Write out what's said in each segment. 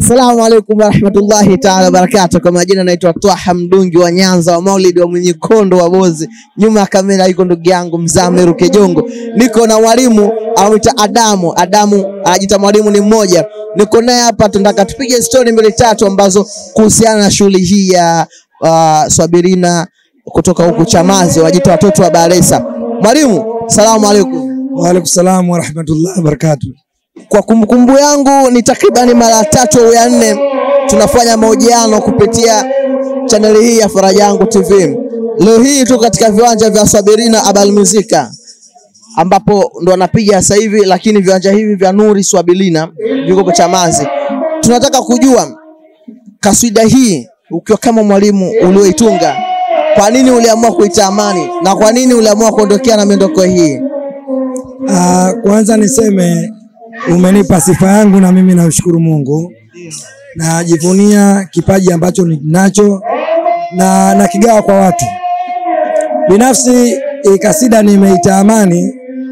Assalamu alaikum warahmatullahi taala wabarakatuh. Kwa majina naitwa Twaha Mdungi wa Nyanza wa Maulidi wa mwenye kondo wa Bozi. Nyuma ya kamera iko ndugu yangu Mzamiru Kejongo. Niko na mwalimu anaitwa Adamu. Adamu anajiita mwalimu ni mmoja. Niko naye hapa, tunataka tupige story mbili tatu ambazo kuhusiana na shughuli hii ya uh, Swabirina kutoka huku Chamazi, wajiita watoto wa Baresa. Mwalimu, salamu alaikum. Waalaikum salam warahmatullahi wabarakatuh. Kwa kumbukumbu yangu ni takribani mara tatu au ya nne tunafanya mahojiano kupitia chaneli hii ya Faraja Yangu TV. Leo hii tuko katika viwanja vya Swabirina Abal Muzika ambapo ndo anapiga sasa hivi, lakini viwanja hivi vya Nuri Swabilina viko kwa Chamazi. Tunataka kujua kaswida hii ukiwa kama mwalimu ulioitunga, kwa nini uliamua kuita Amani na kwa nini uliamua kuondokea na miondoko hii? Ah, kwanza niseme umenipa sifa yangu na mimi namshukuru Mungu. Najivunia kipaji ambacho ninacho na nakigawa kwa watu. Binafsi hii kasida nimeita Amani,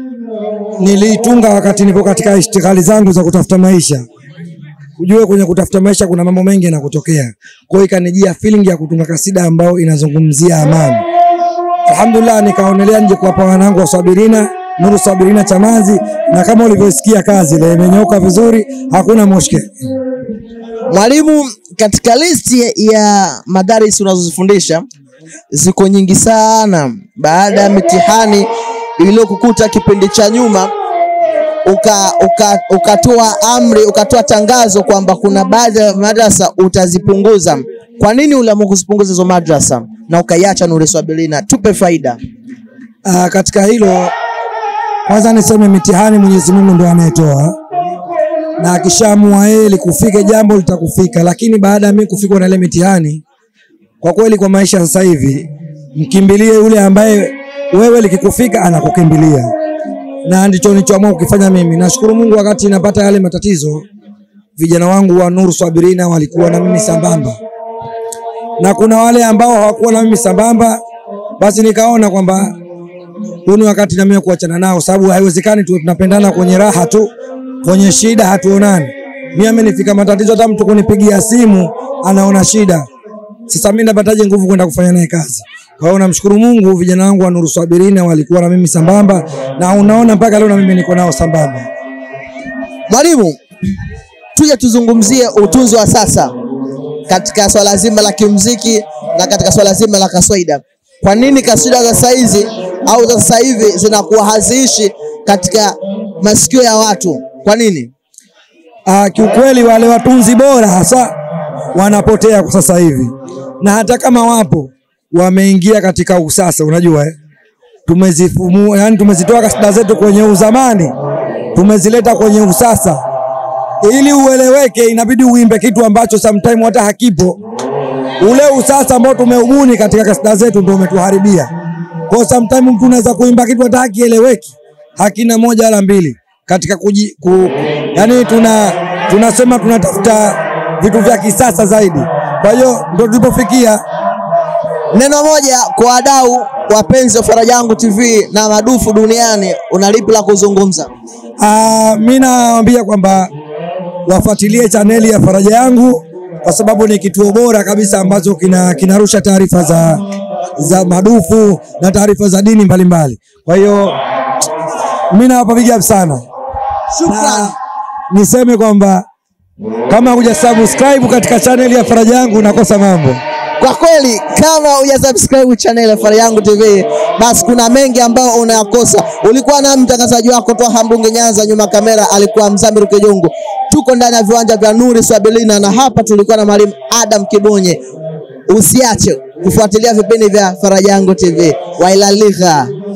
niliitunga wakati nipo katika ishtighali zangu za kutafuta maisha. Ujue kwenye kutafuta maisha kuna mambo mengi yanakutokea. Kwa hiyo ikanijia feeling ya kutunga kasida ambayo inazungumzia amani. Alhamdulillah, nikaonelea nje kuwapa wanangu wa Swabirina Nuru Swabirina Chamazi, na kama ulivyosikia kazi ile imenyoka vizuri, hakuna mushkeli. Mwalimu, katika listi ya madaris unazozifundisha ziko nyingi sana. Baada ya mitihani iliyokukuta kipindi cha nyuma, uka, uka, ukatoa amri, ukatoa tangazo kwamba kuna baadhi ya madrasa utazipunguza. Kwa nini uliamua kuzipunguza hizo madrasa na ukaiacha Nuri Swabilina? Tupe faida. Ah, katika hilo kwanza niseme mitihani Mwenyezi Mungu ndo anayetoa, na akishaamua yeye likufike jambo litakufika, lakini baada ya mimi kufikwa na ile mitihani, kwa kweli kwa maisha sasa hivi mkimbilie yule ambaye wewe likikufika anakukimbilia, na ndicho nilichoamua kukifanya mimi. Nashukuru Mungu, wakati napata yale matatizo, vijana wangu wa Nuru Swabirina walikuwa na mimi sambamba, na kuna wale ambao hawakuwa na mimi sambamba, basi nikaona kwamba huu ni wakati na mimi kuachana nao, sababu haiwezekani tu tunapendana kwenye raha tu, kwenye shida hatuonani. Mimi amenifika matatizo, hata mtu kunipigia simu anaona shida. Sasa mimi napataje nguvu kwenda kufanya naye kazi? Kwa hiyo namshukuru Mungu, vijana wangu wa Nuru Swabirina walikuwa na mimi sambamba, na unaona mpaka leo na mimi niko nao sambamba. Mwalimu, tuje tuzungumzie utunzi wa sasa katika swala zima la kimuziki na katika swala zima la kaswaida. Kwa nini kaswida za saizi au za sasa hivi zinakuwa haziishi katika masikio ya watu? Kwa nini? Ah, kiukweli wale watunzi bora hasa wanapotea kwa sasa hivi, na hata kama wapo wameingia katika usasa. Unajua eh? Tumezifumu, yani tumezitoa kasida zetu kwenye uzamani tumezileta kwenye usasa. Ili ueleweke, inabidi uimbe kitu ambacho sometime hata hakipo. Ule usasa ambao tumeubuni katika kasida zetu ndio umetuharibia. Kwa sometime mtu unaweza kuimba kitu hata hakieleweki, hakina moja wala mbili katika kuji, ku, yani tuna tunasema tunatafuta vitu vya kisasa zaidi. Kwa hiyo ndio tulipofikia. Neno moja kwa wadau wapenzi wa Faraja Yangu TV na madufu duniani, una lipi la kuzungumza? Ah, mimi nawaambia kwamba wafuatilie chaneli ya Faraja Yangu kwa sababu ni kituo bora kabisa ambacho kina kinarusha taarifa za za madufu na taarifa za dini mbalimbali. Kwa hiyo mimi nawapa big up sana. Shukrani. Niseme kwamba kama huja subscribe katika chaneli ya Faraja Yangu unakosa mambo. Kwa kweli kama hujasubscribe channel ya Faraja Yangu TV, basi kuna mengi ambayo unayakosa. Ulikuwa na mtangazaji wako Twaha Mbunge Nyanza, nyuma kamera alikuwa Mzamiru Kejongo. Tuko ndani ya viwanja vya Nuri Swabilina na hapa tulikuwa na mwalimu Adam Kibonye. Usiache kufuatilia vipindi vya Faraja Yangu TV. Wailaligha.